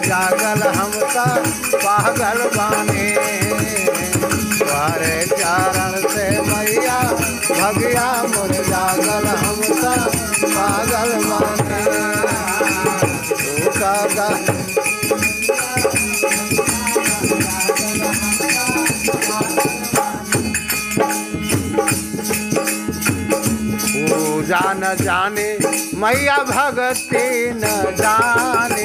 जागल हम त पागल बानी तुम्हारे चरण से मैया भगिया मोर जागल हम त पागल बानी तू का पूजा न जाने मैया भगती न जाने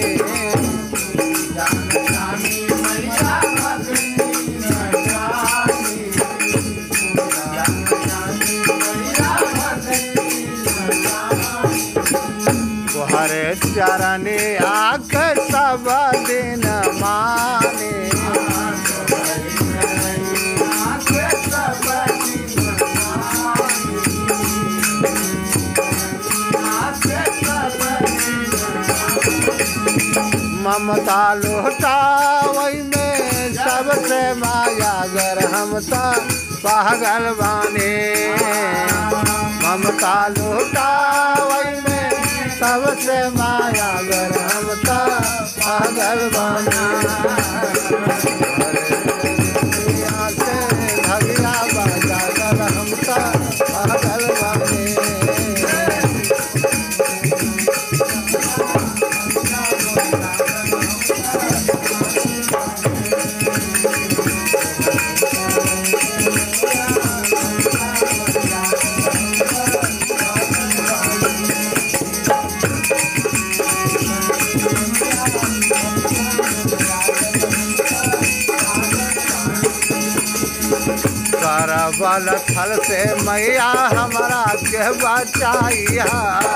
तुहरे चरण आख सब दिन माने ममता लुटावई में सबसे माया गर हम त पागल बाने ममता लुटावई में सबसे माया गर हम त पागल बाने भगिया बाजा गर हम त पागल बाने करबल थल से मैया हमारा के बचाइया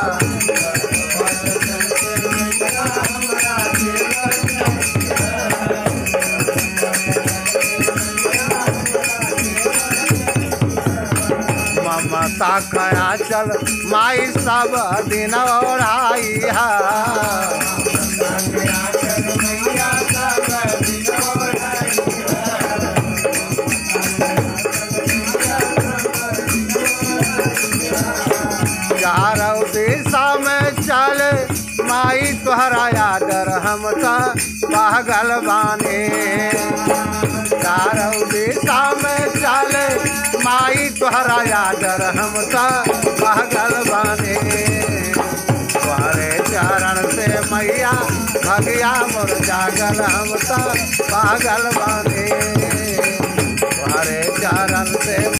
ममता कया चल माई सब दिन ओढ़ाइया चारों दिशा में चल माई तुहरा यादर हम त पागल बाने चारों दिशा में चल माई तुहरा यादर हम त पागल बाने तुम्हारे चरण से मैया भगिया मोर जागल हम त पागल बाने तुम्हारे चरण से